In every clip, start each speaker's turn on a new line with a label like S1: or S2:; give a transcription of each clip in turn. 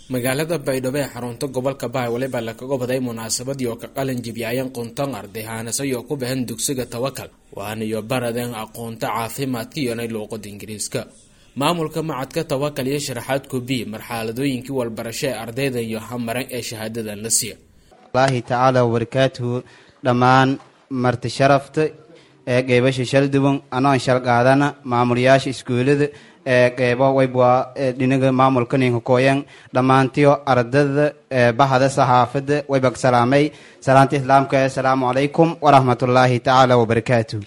S1: magaalada baydhabo ee xarunta gobolka bahay waliba lakaga baday munaasabadii oo ka qalin jibiyaayan qunton arday haanasayo ku bahan dugsiga tawakal waanayo baradeen aqoonta caafimaadka iyonay luuqada ingiriiska maamulka macadka tawakal iyo sharaxaad kubi marxaladooyinkii walbarasho ee ardaydan iyo hamaran ee shahaadadan la siiya
S2: allahi tacaala wabarakaatuhu dhammaan marti sharafta ee qeybasha shalduwan anoon shal qaadana maamulayaasha iskuulada ee qeybo waybwa dhinaga maamulka ninka kooyan dhammaantiyo ardada bahada saxaafada waybag salaamay salaanta islaamka assalaamu calaykum waraxmatullaahi tacaala wabarakaatuh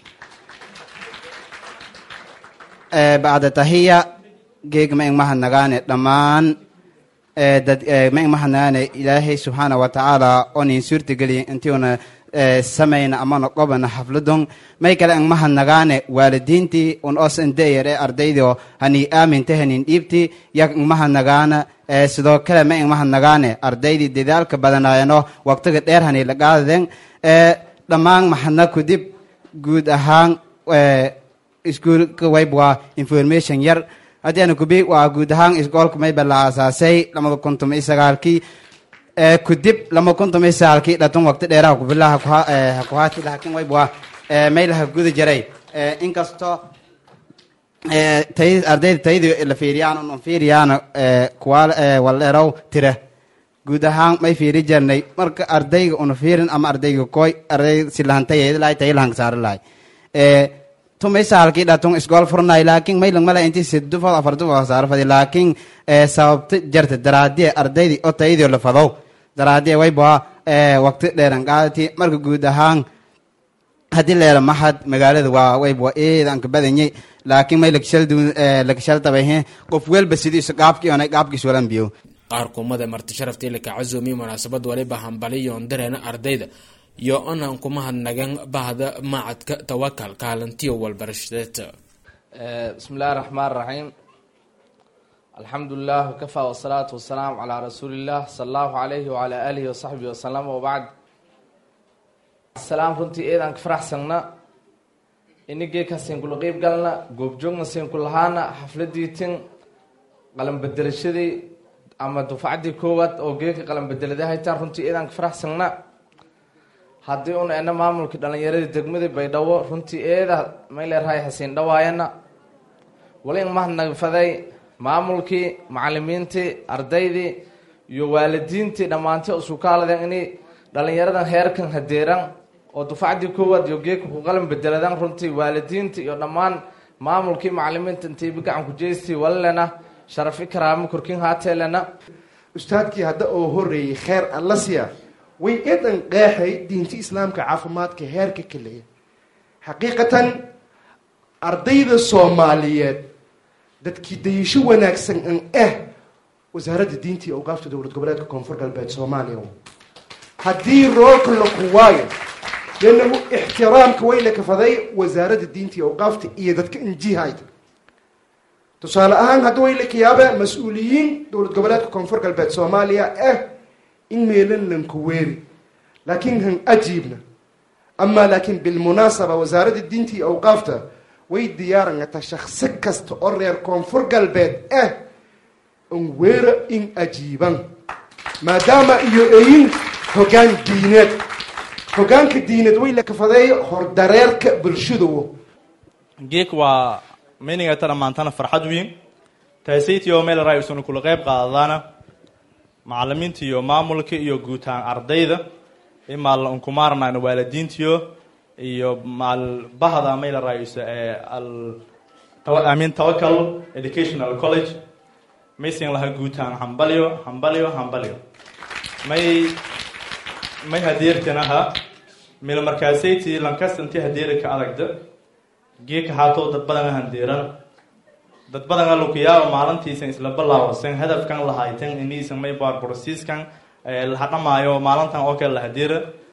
S2: bacda tahiya geeg ma ing mahadnagaane dhammaan dad ma ing mahadnagaane ilaahay subxaana wa tacaala oo nin suurtageliya intiuna samayna amana qobana xafladon may kale ang mahadnagaane waalidiintii un os indeyar ee ardaydo hani aaminta hanin dhiibti yak ang mahadnagaana sidoo kale ma ing mahadnagaane ardaydii dadaalka badanaayano waqtiga dheer hani lagaadaden dhammaan mahadna kudib guud ahaan iskuulka wayb waa information yar haddiana kubi waa guud ahaan iskoolka mayba la aasaasay lamada kuntum iyo sagaalkii kudib lama kuntum iyo sagaalkii dhatun waqti dheeraha kubilaha hakuhaati laakiin wayb waa maylaha guda jaray inkastoo tay ardayda tayadii la fiiriyaan un fiiriyaana kuwa waldheerow tira guud ahaan may fiiri jarnay marka ardayga una fiirin ama ardayga koy arday silahantayed lahay tayilahanka saari lahay tumay saalkii dhatun isgool furnay laakiin maylang mala inti sidufad afartufad saarfadi laakiin sababta jarta daraadiye ardaydii oo tayadii la fadow daraadiye wayba waqti dheeran qaadati marka guud ahaan haddii leera maxad magaalada waa wayba eedan ka badanyay laakiin may lakashaltabayhe qof welba sidiisu qaabkii onay qaabkiis walan biyo
S1: qaar kumada marti sharaftii laka casuumiye munaasabad waliba hambaliyoon dareena ardayda iyo onan kuma hadnagan bahda macadka tawakal kaalintiyo walbarashadeed
S3: bismi illahi raxmaan raxiim alxamdu lilah wakafa wasalaatu wasalaamu calaa rasuuli illah sala allahu alayhi wacalaa aalihi wasaxbihi wasalam wabacd salaam runtii eedaan ka faraxsagna inigee siinkula qeyb galna goobjoogna siinku lahaana xafladiitin qalan bedelashadii ama dufacdii koowaad oo geeka qalan bedelada haytaan runtii eedaan ka faraxsagna haddii una ena maamulkii dhalinyaradii degmadii baydhabo runtii eeda may leerahay hasiin dhawaayana walin mahadnagfaday maamulkii macalimiintii ardaydii iyo waalidiintii dhammaantii usukaaladeen inay dhalinyaradan heerkan hadeeran oo dufacdii koowaad iyo geeka ku qalin bedeladan runtii waalidiintii iyo dhammaan maamulkii macalimiinta intiibi gacan ku jeystii walilena sharafi karaamo korkin haateelena
S4: ustaadkii hadda oo horeeyey kheer allasiya way eedan qeexay diinta islaamka caafimaadka heerka kaleya xaqiiqatan ardayda soomaaliyeed dadkii dayasho wanaagsan an ah wasaaradda diinta iyo awqaafta dowlad goboleedka koonfur galbeed soomaaliya haddii roolka la kuwaayo leannahu ixtiraamka way la kafaday wasaaradda diinta iyo awqaafta iyo dadka injihayda tusaale ahaan hadda way la kayaaba mas-uuliyiin dowlad goboleedka koonfur galbeed soomaaliya ah in meelan lanku weeri laakiin han ajiibna amaa laakiin bilmunaasaba wasaaradda diinta iyo awqaafta way diyaarangata shaksi kasta oo reer koonfur galbeed ah an weera in ajiiban maadaama iyo eyin hoggaan diineed hoggaanka diineed way la kafadeey hordareerka bulshadawo
S5: geek waa meynigata dhammaantana farxad weyn taasaytii oo meel raa isuna kula qeyb qaadadaana macalimiinta iyo maamulka iyo guutaan ardayda imaal unkumaarnayno waalidiintiyo iyo maal bahda mayla raayisa ee al amin tawakal educational college maysin laha guutaan hambalyo hambalyo hambalyo may may hadeertanaha mil markaasayti lankastanti hadeerika adagda geeka haatow dad badan handeeran dad badan alukuyaaba maalintiisan isla balaawasan hadafkan lahaytan iniisan may baarborosiiskan lahadhamaayo maalintan oo kale lahadiira